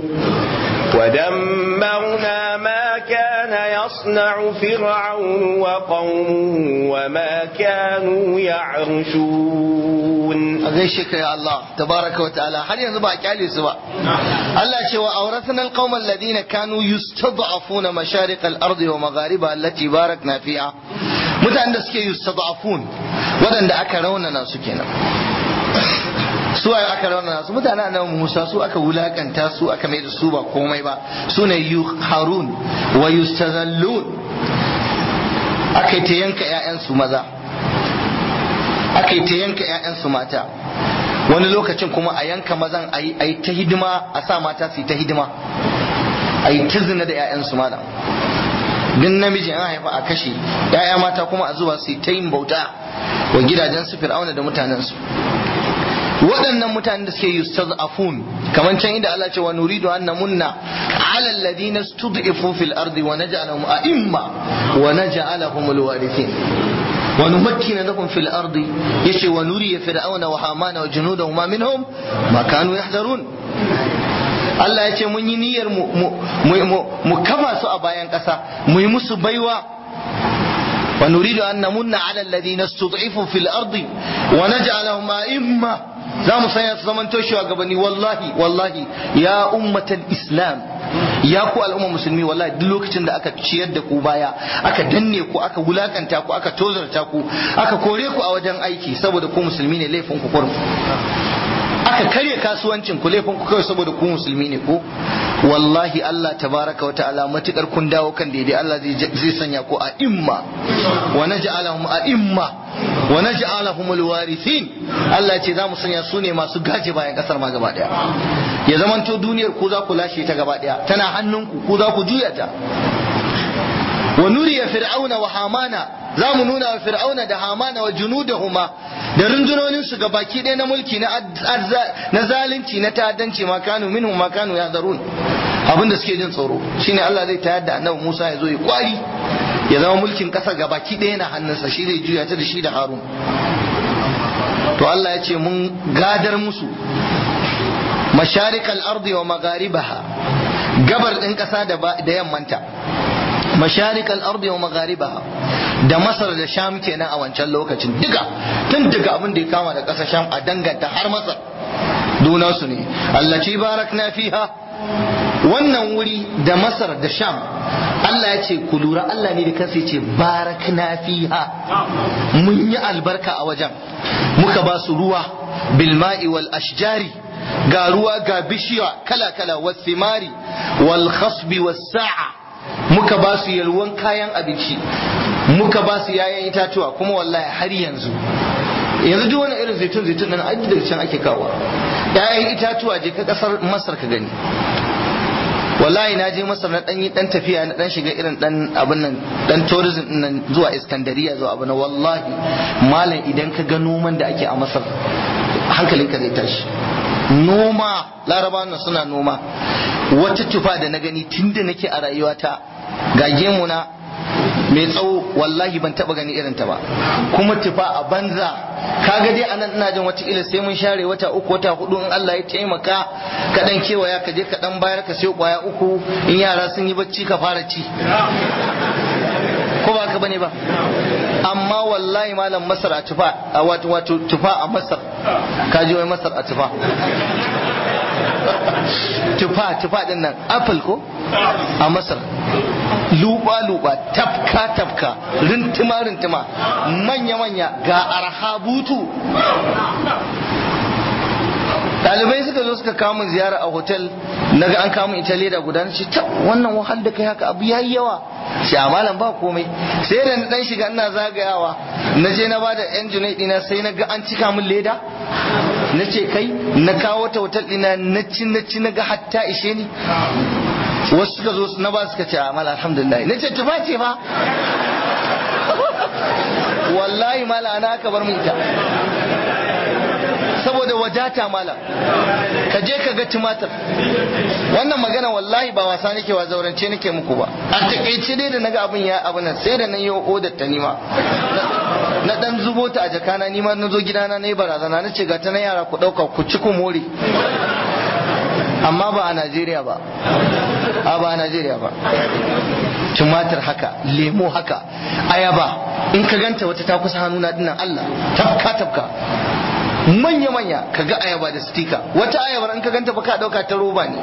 Speaker 2: ودمرنا ما كان يصنع فرعون وقومه وما كانوا يعرشون
Speaker 1: gaishe ka ya Allah tabaraka wa ta'ala har yanzu ba a kyale su ba Allah ce wa awrathna alqawma alladhina kanu yustad'afuna masharik al-ard wa maghariba allati barakna fiha mutanen da suke yustad'afun wadanda aka raunana su kenan su waye aka raunana su mutane annabi Musa su aka wulakanta su aka mai da su ba komai ba su ne harun wa yustazallun aka ta yanka ƴaƴansu maza aka ta yanka ƴaƴansu mata wani lokacin kuma a yanka mazan a yi ta hidima a sa mata su yi ta hidima a yi ta zina da ƴaƴansu malam duk namiji an haifa a kashe ƴaƴa mata kuma a zuwa su yi ta yin bauta wa gidajen su fir'auna da mutanensu waɗannan mutanen da suke yustaz'afun kamar can inda Allah ce wa nuridu an namunna ala alladhina stud'ifu fil ardi wa naj'alahum a'imma wa naj'alahum alwarithin wa numakkina lahum fil ardi yace wa nuriya fir'auna wa hamana wa junudahuma minhum ma kanu yahdharun Allah ya ce mun yi niyyar mu kafa su a bayan ƙasa mu yi musu baiwa ونريد أن نمن على الذين استضعفوا في الأرض ونجعلهم أئمة za mu sanya su zaman toshewa gabani wallahi wallahi ya ummatan islam ya ku al'umma musulmi wallahi duk lokacin da aka ciyar da ku baya aka danne ku aka wulakanta ku aka tozarta ku aka kore ku a wajen aiki saboda ku musulmi ne laifin ku kurum aka karya kasuwancin ku laifin ku kawai saboda ku musulmi ne ko wallahi Allah tabaraka wa ta'ala matukar kun dawo kan daidai Allah zai sanya ku a imma wa naj'alahum a imma wa naj'alahum alwarithin Allah ce za mu sanya su ne masu gaje bayan kasar ma gaba daya ya zamanto duniyar ku za ku lashe ta gaba daya tana hannunku ku za ku juya ta wa nuriya fir'auna wa hamana za mu nuna wa fir'auna da hamana wa junudahuma da rundunonin su ga baki ɗaya na mulki na zalunci na ta'addanci ma kanu minhum ma kanu yahzarun abin da suke jin tsoro shine Allah zai tayar da annabi Musa ya zo ya kwari ya zama mulkin ƙasa ga baki ɗaya na hannunsa shi zai juya ta da shi da Harun to Allah ya ce mun gadar musu masharikal ardi wa magharibaha gabar ɗin ƙasa da yammanta masharik al-ardi wa magharibaha da masar da sham kenan a wancan lokacin duka tun daga abin da ya kama da ƙasar sham a danganta har masar duna su ne allaci barakna fiha wannan wuri da masar da sham Allah ya ce ku lura Allah ne da kansa ya ce barakna fiha mun yi albarka a wajen muka ba su ruwa bilma'i wal ashjari ga ruwa ga bishiya kala kala wasimari wal khasbi was sa'a muka ba su yalwan kayan abinci muka ba su yayan itatuwa kuma wallahi har yanzu yanzu duk wani irin zaitun zaitun nan aji daga can ake kawo yayan itatuwa je ka kasar masar ka gani wallahi na je masar na dan yi dan tafiya na dan shiga irin dan abin nan dan tourism din nan zuwa iskandariya zuwa abin nan wallahi malam idan ka ga noman da ake a masar hankalinka zai tashi noma larabawan nan suna noma wata tufa da na gani tunda nake a rayuwata ga gemuna mai tsawo wallahi ban taba gani irin ta ba kuma tufa a banza kaga dai anan ina jin wata ila sai mun share wata uku wata hudu in Allah ya taimaka ka dan kewaya ka je ka dan bayar ka sai kwaya uku in yara sun yi bacci ka fara ci ko ba ka bane ba amma wallahi malam masar a tufa a wato wato tufa a masar ka ji wai masar a tufa tufa tufa din nan apple ko a masar luba luba tafka tafka rintima rintima manya manya ga arhabutu Ɗalibai suka zo suka kawo min ziyara a hotel naga an kawo min ita leda guda na ce ta wannan wahal da kai haka abu yayi yawa shi a malam ba komai sai da na dan shiga ina zagayawa na je na bada yan junai dina sai na ga an cika min leda na ce kai na kawo ta hotel dina na ci na ci na ga hatta ishe ni wasu suka zo na ba suka ce a mala alhamdulillah na ce tufa ce fa wallahi mala ana aka bar min ita saboda wadata malam ka je ka ga tumatir wannan magana wallahi ba wasa nake wa zaurance nake muku ba a takaice dai da naga abin ya abu nan sai da nan yi odar ta nima na dan zubo ta a jakana nima na zo gidana na yi barazana na ce ga ta na yara ku dauka ku ci ku more amma ba a Najeriya ba a ba a Najeriya ba tumatir haka lemo haka ayaba in ka ganta wata ta kusa hannuna dinnan Allah tafka tafka manya manya ka ga ayaba da stika wata ayabar in ka ganta ba ka dauka ta roba ne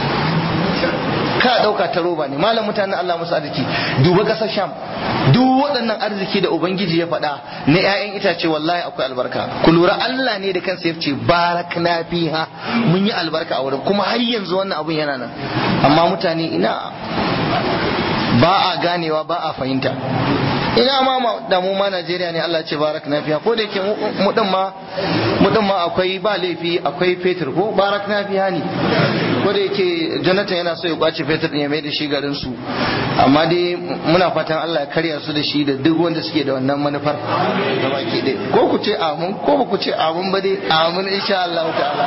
Speaker 1: ka dauka ta roba ne malam mutanen Allah musu arziki duba kasar sham duk waɗannan arziki da ubangiji ya faɗa na ƴaƴan itace wallahi akwai albarka ku lura Allah ne da kansa ya ce barakna fiha mun yi albarka a wurin kuma har yanzu wannan abun yana nan amma mutane ina ba a ganewa ba a fahimta ina ma da mu ma Najeriya ne Allah ce barak na fiya ko da yake mu din ma mu din ma akwai ba laifi akwai fetur ko barak na fiya ne ko da yake Jonathan yana so ya kwace fetur din ya mai da shi garin su amma dai muna fatan Allah ya karya su da shi da duk wanda suke da wannan manufar da baki dai ko ku ce amin ko ba ku ce amin ba dai amin insha Allah ta'ala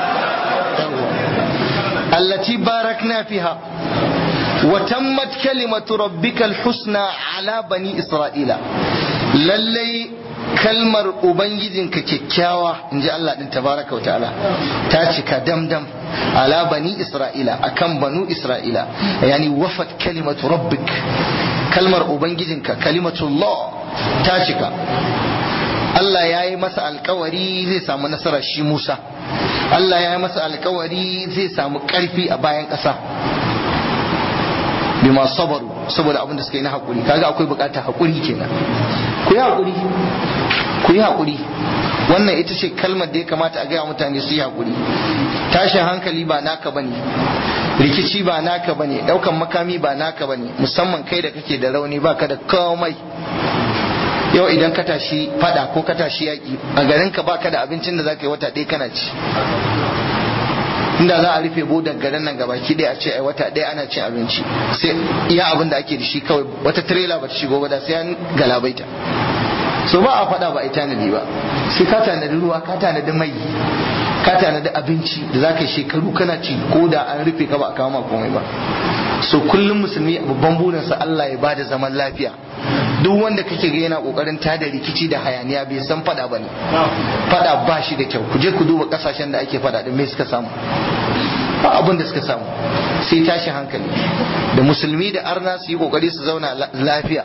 Speaker 1: allati barakna fiha وتمت كلمة ربك الحسنى على بني إسرائيل للي kalmar ubangijinka kyakkyawa in ji Allah din tabaraka wa ta'ala ta cika damdam ala bani isra'ila akan banu isra'ila yani wafat kalimatu rabbik kalmar ubangijinka kalimatullah ta cika Allah ya yi masa alkawari zai samu nasara shi Musa Allah ya yi masa alkawari zai samu karfi a bayan ƙasa bima sabaru saboda abin da suka yi na hakuri kaga akwai bukatar hakuri kenan ku yi hakuri ku yi hakuri wannan ita ce kalmar da ya kamata a gaya mutane su yi hakuri tashin hankali ba naka bane rikici ba naka bane daukan makami ba naka bane musamman kai da kake da rauni baka da komai yau idan ka tashi fada ko ka tashi yaki a garin ka baka da abincin da zaka yi wata ɗaya kana ci inda za a rufe bodan garin nan gabaki ɗaya a ce ai wata ɗaya ana cin abinci sai iya abin da ake da shi kawai wata trailer ba ta shigo ba da sai an galabaita so ba a fada ba a tanadi ba sai ka tanadi ruwa ka tanadi mai ka tanadi abinci da za ka yi shekaru kana ci ko da an rufe ka ba a kawo ma komai ba so kullum musulmi babban burinsa Allah ya bada zaman lafiya duk wanda kake ga yana kokarin tada rikici da hayaniya bai san fada bane fada ba shi da kyau ku je ku duba kasashen da ake fada din me suka samu ba abin da suka samu sai tashin hankali da musulmi da arna su yi kokari su zauna lafiya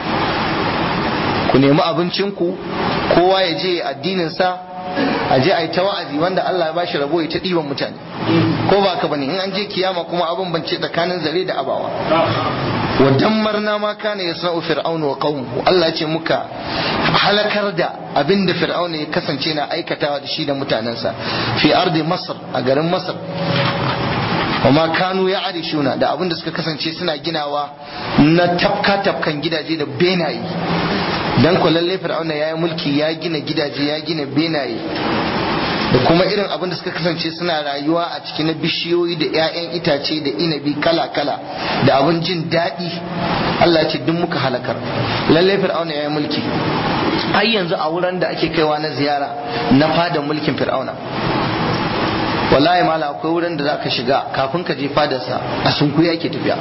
Speaker 1: ku nemi abincinku kowa ya je addininsa a je a yi ta wa'azi wanda Allah ya bashi rabo ya ta ɗiban mutane ko ba ka bane in an je kiyama kuma abin bance tsakanin zare da abawa wa dammarna ma kana yasna'u fir'aunu wa qaumuhu Allah ya ce muka halakar da abin da fir'auna ya kasance na aikatawa da shi da mutanensa fi ardi masar a garin masar wa kanu ya arishuna da abin da suka kasance suna ginawa na tafka tafkan gidaje da benaye dan ko lalle fir'auna ya yi mulki ya gina gidaje ya gina benaye da kuma irin abin da suka kasance suna rayuwa a cikin na bishiyoyi da 'ya'yan itace da inabi kala-kala da abin jin daɗi Allah ce duk muka halakar lalle fir'auna ya yi mulki har yanzu a wurin da ake kaiwa na ziyara na fada mulkin fir'auna wallahi mala akwai wurin da zaka shiga kafin ka je fadarsa a sunkuya ake tafiya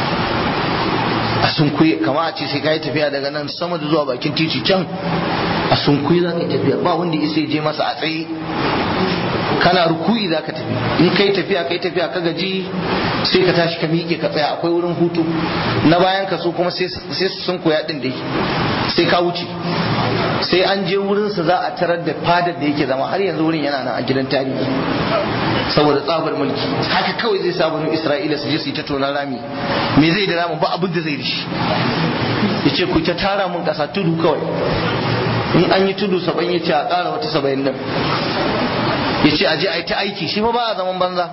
Speaker 1: a sunkuye kama a ce sai ka yi tafiya daga nan sama da zuwa bakin titi can a sunkuye za ka yi tafiya ba wanda isa je masa a tsaye kana rukuyi za ka tafi in kai tafiya kai tafiya ka gaji sai ka tashi ka miƙe ka tsaya akwai wurin hutu na bayan ka so kuma sai su sun koya din dai sai ka wuce sai an je wurinsa za a tarar da fadar da yake zama har yanzu wurin yana nan a gidan tarihi saboda tsabar mulki haka kawai zai sa banu isra'ila su je su yi ta tonar rami me zai da ramin ba abin da zai da shi ya ce ku ta tara mun kasa tudu kawai in an yi tudu saba'in ya ce a ƙara wata saba'in nan ya ce aje a yi ta aiki shi ba a zaman banza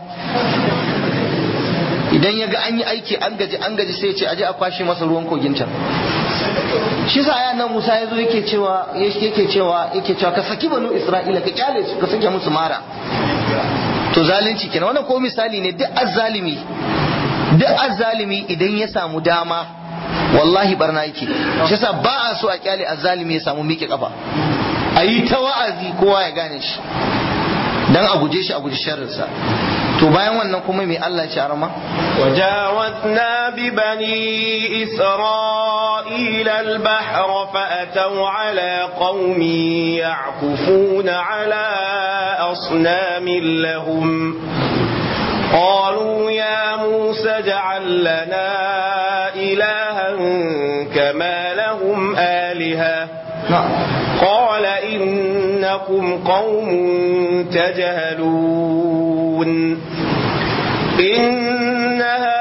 Speaker 1: idan ya ga an yi aiki an gaji an gaji sai ya ce aje a kwashe masa ruwan kogin can shi sa aya nan Musa ya zo yake cewa yake cewa yake cewa ka saki banu Isra'ila ka kyale su ka sake musu mara to zalunci kenan wannan ko misali ne duk azzalimi duk azzalimi idan ya samu dama wallahi barna yake shi sa ba a so a kyale azzalimi ya samu miƙe kafa a yi ta wa'azi kowa ya gane shi dan a guje shi a guji sharrinsa to bayan wannan kuma mai Allah ya arama
Speaker 2: وجاوزنا ببني إسرائيل البحر فأتوا على قوم يعكفون على أصنام لهم قالوا يا موسى اجعل لنا إلها كما لهم آلهة قال إنكم قوم تجهلون إن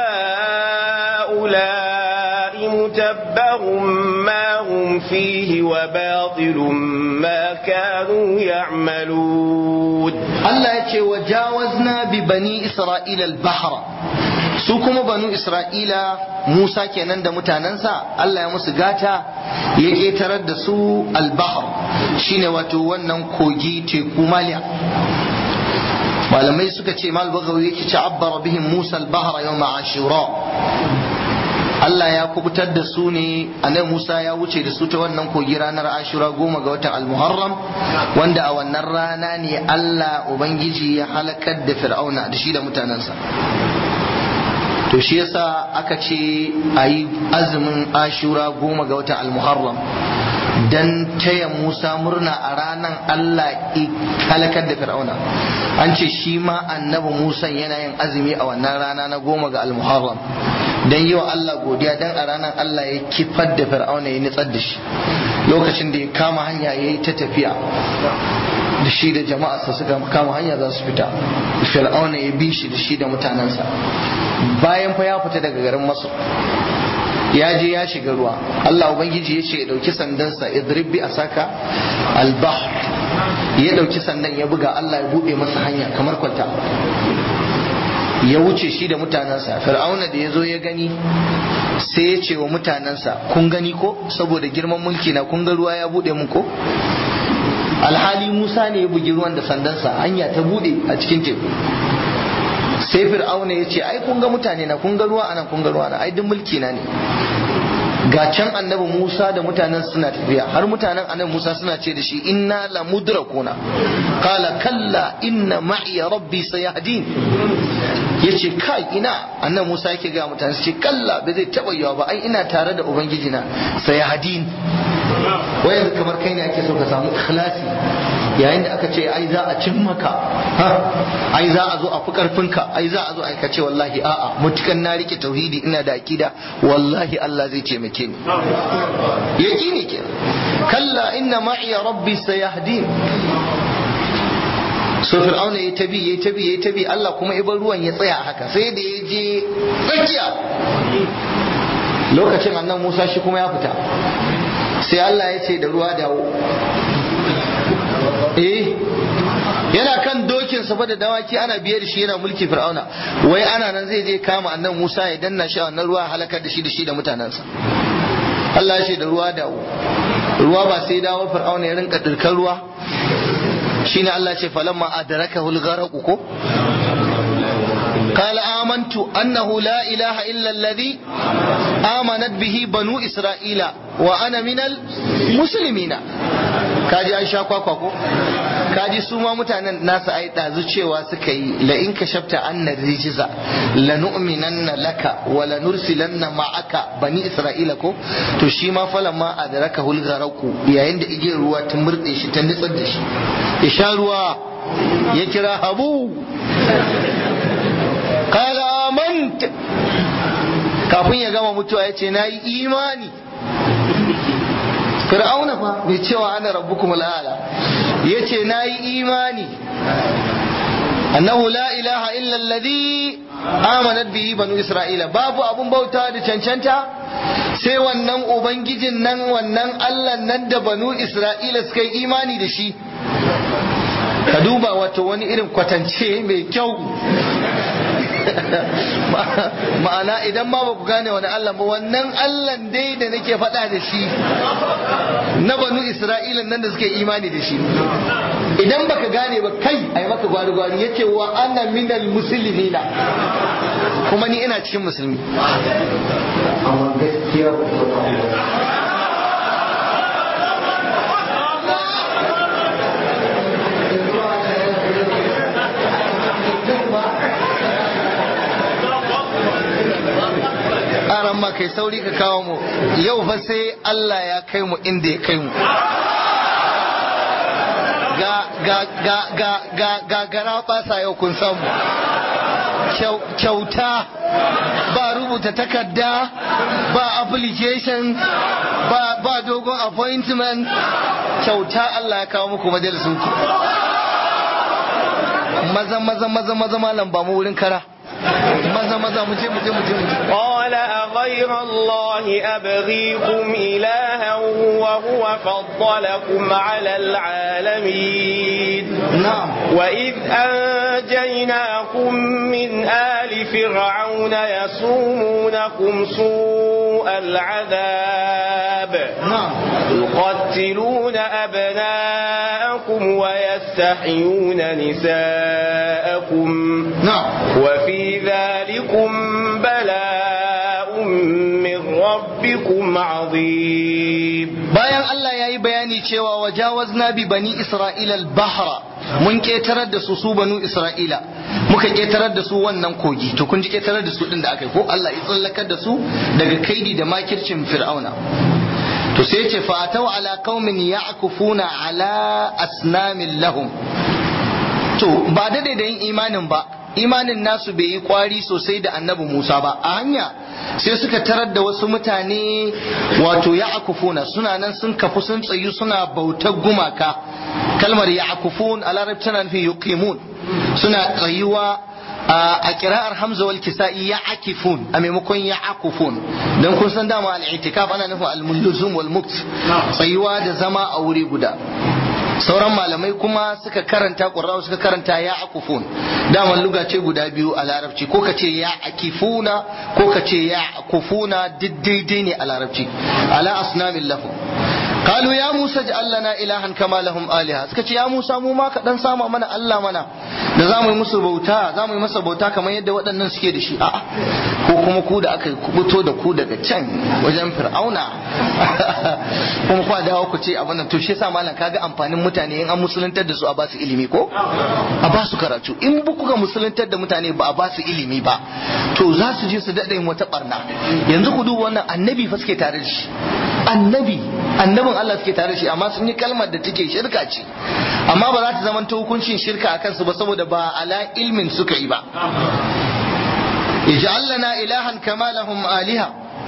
Speaker 2: هؤلاء متبر ما هم فيه وباطل ما كانوا يعملون
Speaker 1: الله يتي وجاوزنا ببني إسرائيل البحر su kuma banu isra'ila musa kenan da mutanensa allah ya musu gata ya ƙetarar da su albahar shine wato wannan kogi teku maliya malamai suka ce mal bagawi yake ci abbara bihim musa albahar yau ashura Allah ya kubutar da su ne annabi Musa ya wuce da su ta wannan kogi ranar Ashura goma ga watan Al-Muharram wanda a wannan rana ne Allah Ubangiji ya halakar da Fir'auna da shi da mutanensa to shi yasa aka ce a yi azumin Ashura goma ga watan Al-Muharram dan taya Musa murna a ranar Allah halakar da Fir'auna an ce shi ma annabi Musa yana yin azumi a wannan rana na goma ga Al-Muharram dan yi wa Allah godiya dan a ranar Allah ya kifar da Fir'auna ya nitsar da shi lokacin da ya kama hanya ya yi ta tafiya da shi da jama'arsa suka kama hanya za su fita Fir'auna ya bi shi da shi da mutanensa bayan fa ya fita daga garin Masar ya je ya shiga ruwa Allah ubangiji ya ce ya dauki sandansa idrib bi asaka al-bahr ya dauki sannan ya buga Allah ya bude masa hanya kamar kwalta ya wuce shi da mutanensa fir'auna da ya zo ya gani sai ya ce wa mutanensa kun gani ko saboda girman mulki na kun ga ruwa ya bude mun ko alhali musa ne ya bugi ruwan da sandansa hanya ta bude a cikin teku sai fir'auna ya ce ai kun ga mutane na kun ga ruwa anan kun ga ruwa na ai duk mulki na ne ga can annabi Musa da mutanen suna tafiya har mutanen annabi Musa suna ce da shi inna la mudrakuna qala kalla inna ma'i rabbi sayahdin yace kai ina annabi Musa yake ga mutane su ce kalla ba zai taba yawa ba ai ina tare da ubangiji na sayahdin wai yanzu kamar kai ne ake so ka samu ikhlasi yayin da aka ce ai za a cin maka ai za a zo a fi karfinka ai za a zo ai ka ce wallahi a'a mutukan na rike tauhidi ina da akida wallahi Allah zai taimake ni yaqini ke kalla inna ma'i rabbi sayahdin so fir'auna ya tabi ya tabi ya tabi Allah kuma ibar ruwan ya tsaya haka sai da ya je tsakiya lokacin annan Musa shi kuma ya fita sai Allah ya ce da ruwa dawo eh yana kan dokin sa da dawaki ana biye da shi yana mulki fir'auna wai ana nan zai je kama annan Musa ya danna shi a wannan ruwa halakar da shi da shi da mutanensa Allah ya ce da ruwa dawo ruwa ba sai dawo fir'auna ya rinka dirkan ruwa shine Allah ce falamma adrakahu al-gharq ko قال آمنت أنه لا إله إلا الذي آمنت به بنو إسرائيل وأنا من المسلمين kaji an sha kwakwa ko kaji su ma mutanen nasu ai dazu cewa suka yi la in ka shafta anna rijiza la nu'minanna laka wa la nursilanna ma'aka bani isra'ila ko to shi ma falan ma adraka hul garaku yayin da igiyar ruwa ta murde shi ta nitsar da shi ya sha ruwa ya kira habu kala amant kafin ya gama mutuwa ya ce na yi imani fir'auna fa bai cewa ana rabbukum al'ala ya ce na yi imani annahu la ilaha illa alladhi amanat bihi banu isra'ila babu abun bauta da cancanta sai wannan ubangijin nan wannan allah nan da banu isra'ila suka yi imani da shi ka duba wato wani irin kwatance mai kyau ma'ana idan ma ba ku gane wani Allah ba wannan Allah dai da nake faɗa da shi na banu Isra'ila nan da suke imani da shi idan baka gane ba kai ai maka gwari gwari yace wa ana minal muslimina kuma ni ina cikin musulmi amma gaskiya aran ma kai sauri ka kawo mu yau fa sai Allah ya kai mu inda ya kai mu ga ga ga ga ga ga gara basa yau kun samu kyauta ba rubuta takarda ba application ba ba dogon appointment kyauta Allah ya kawo muku majalisun ku maza maza maza maza malam ba mu wurin kara maza maza mu je mu je mu je mu je
Speaker 2: قال أغير الله أبغيكم إلها وهو فضلكم على العالمين
Speaker 1: نعم
Speaker 2: وإذ أنجيناكم من آل فرعون يسومونكم سوء العذاب
Speaker 1: نعم
Speaker 2: يقتلون أبناءكم ويستحيون نساءكم
Speaker 1: نعم
Speaker 2: وفي ذلكم بلاء من ربكم عظيم
Speaker 1: bayan Allah ya yi bayani cewa wajawazna bi bani Isra'ila al-bahra mun ketarar da su su banu Isra'ila muka ketarar da su wannan kogi to kun ji ketarar da su din da aka yi ko Allah ya tsallakar da su daga kaidi da makircin fir'auna to sai ce fa atau ala qaumin ya'kufuna ala asnamin lahum to ba da da yin imanin ba imanin nasu bai yi kwari sosai da annabi Musa ba a hanya sai suka tarar da wasu mutane wato ya akufuna suna nan sun kafu sun tsayu suna bautar gumaka kalmar ya akufun a larabci tana nufin yuqimun suna tsayuwa a kira'ar hamza wal kisa'i ya akifun a maimakon ya akufun don kun san dama al-i'tikaf ana nufin al-mulzum wal mukt tsayuwa da zama a wuri guda sauran malamai kuma suka karanta ƙurrawa suka karanta ya akufun daman luga ce guda biyu a larabci ko ka ce ya akifuna ko ka ce ya akufuna duk daidai ne a larabci ala asnamin lahu قالوا يا موسى اجعل لنا إلها كما لهم آلهة suka ce ya Musa mu ma ka dan sama mana Allah mana da zamu yi musu bauta zamu yi masa bauta kamar yadda waɗannan suke da shi a'a ko kuma ku da aka kubuto da ku daga can wajen fir'auna kuma kwa dawo ku ce abin nan to shi yasa malam kaga amfanin mutane in an musuluntar da su a ba su ilimi ko a ba su karatu in bu kuka musuluntar da mutane ba a ba su ilimi ba to za su je su daɗa yin wata barna yanzu ku duba wannan annabi fa suke tare da shi annabi annabin Allah suke tare da shi amma sun yi kalmar da take shirka ce amma ba za ta zama ta hukuncin shirka a kansu ba saboda ba ala ilmin suka yi ba ij'al lana ilahan kama lahum aliha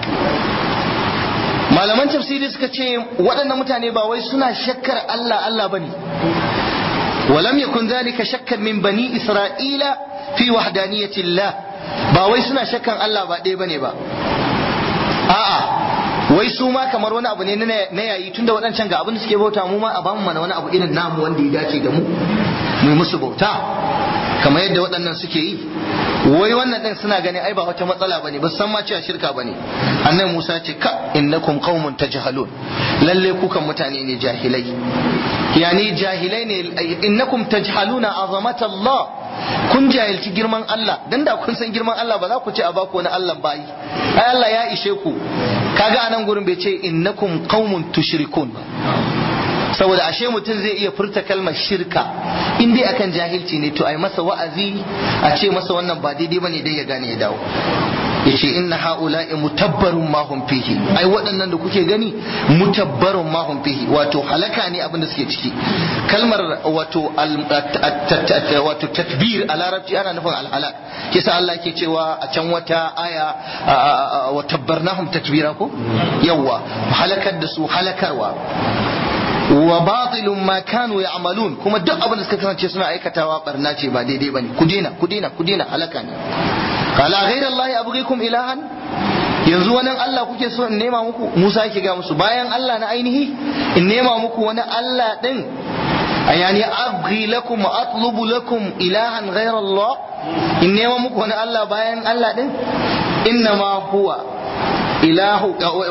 Speaker 1: malaman tafsiri suka ce waɗannan mutane ba wai suna shakkar Allah Allah bane ولم يكن ذلك شكا من بني إسرائيل في وحدانية الله ba wai suna shakkan Allah ba ɗaya bane ba a'a wai su ma kamar wani abu ne na yayi tunda waɗancan ga abin da suke bauta mu ma a bamu mana wani abu irin namu wanda ya dace da mu mu musu bauta kamar yadda waɗannan suke yi wai wannan din suna gani ai ba wata matsala bane ba san ma cewa shirka bane annabi Musa ce ka innakum qaumun tajhalun lalle ku kan mutane ne jahilai yani jahilai ne innakum tajhaluna azamata Allah kun jahilci girman Allah dan da kun san girman Allah ba za ku ce a baku wani Allah bayi ai Allah ya ishe ku kaga anan gurin bai ce innakum qaumun tushrikun ba saboda ashe mutum zai iya furta kalmar shirka in dai akan jahilci ne to ai masa wa'azi a ce masa wannan ba daidai bane dai ya gane ya dawo yace inna haula'i mutabbarun ma hum fihi ai waɗannan da kuke gani mutabbarun ma hum fihi wato halaka ne abin da suke ciki kalmar wato wato tatbir a larabci ana nufin alhalak kisa Allah ke cewa a can wata aya wa tabbarnahum tatbira ko yawa halakar da su halakarwa wa batilun ma kanu ya'malun kuma duk abin da suka kasance suna aikatawa barna ce ba daidai bane ku dena ku dena ku dena halaka ne qala ghayra allahi abghikum ilahan yanzu wani Allah kuke so in nema muku Musa yake ga musu bayan Allah na ainihi in nema muku wani Allah din ayani abghi lakum wa atlubu lakum ilahan ghayra Allah in nema muku wani Allah bayan Allah din innama huwa ilahu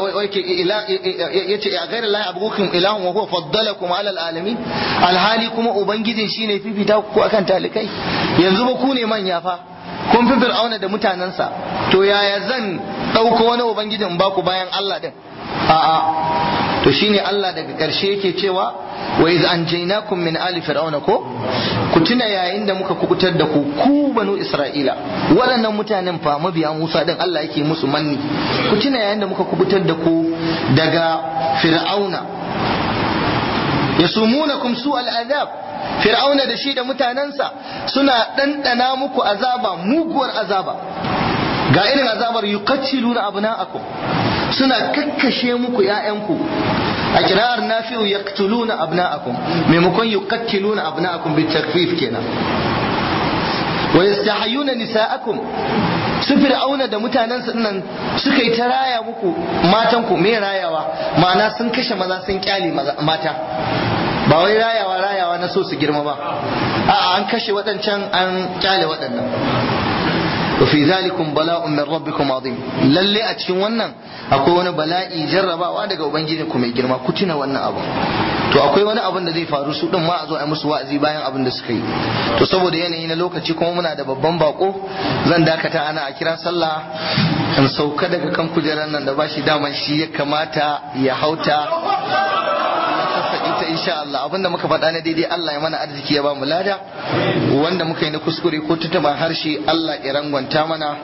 Speaker 1: yace a gairar lahi abubukum ilahun wa huwa faddalakum ala alamin alhali kuma ubangijin shine fifita ku akan talikai yanzu ba ku ne manya fa kun fi fir'auna da mutanensa to yaya zan ɗauko wani ubangijin ba ku bayan Allah din a'a to shine Allah daga ƙarshe yake cewa wa iz anjaynakum min ali fir'auna ko ku tuna yayin da muka kukutar da ku ku banu isra'ila waɗannan mutanen fa mabiya Musa din Allah yake musu manni ku tuna yayin da muka kubutar da ku daga fir'auna yasumunakum su al'adab fir'auna da shi da mutanensa suna ɗanɗana muku azaba muguwar azaba ga irin azabar yuqattiluna abna'akum suna kakkashe muku ‘ya'yanku a kira'ar nafi'u yaqtuluna abna'akum maimakon yuqattiluna abna'akum bi takfif kenan wa yastahyuna nisa'akum su fir'auna da mutanen nan suka yi ta raya muku matan ku me rayawa ma'ana sun kashe maza sun kyale mata ba wai rayawa rayawa na so su girma ba a'a an kashe waɗancan an kyale waɗannan وفي ذلكم بلاء من ربكم عظيم lalle a cikin wannan akwai wani bala'i jarrabawa daga ubangiji ku mai girma ku tuna wannan abu to akwai wani abin da zai faru su din ma a zo a musu wa'azi bayan abin da suka yi to saboda yanayi na lokaci kuma muna da babban bako zan dakata ana a kira sallah in sauka daga kan kujerar nan da bashi daman shi ya kamata ya hauta ita insha Allah abinda muka faɗa na daidai Allah ya mana arziki ya ba mu lada wanda muka yi na kuskure ko tutuma harshe Allah ya rangwanta mana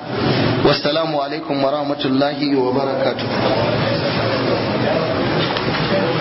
Speaker 1: wassalamu alaikum wa rahmatullahi wa barakatuh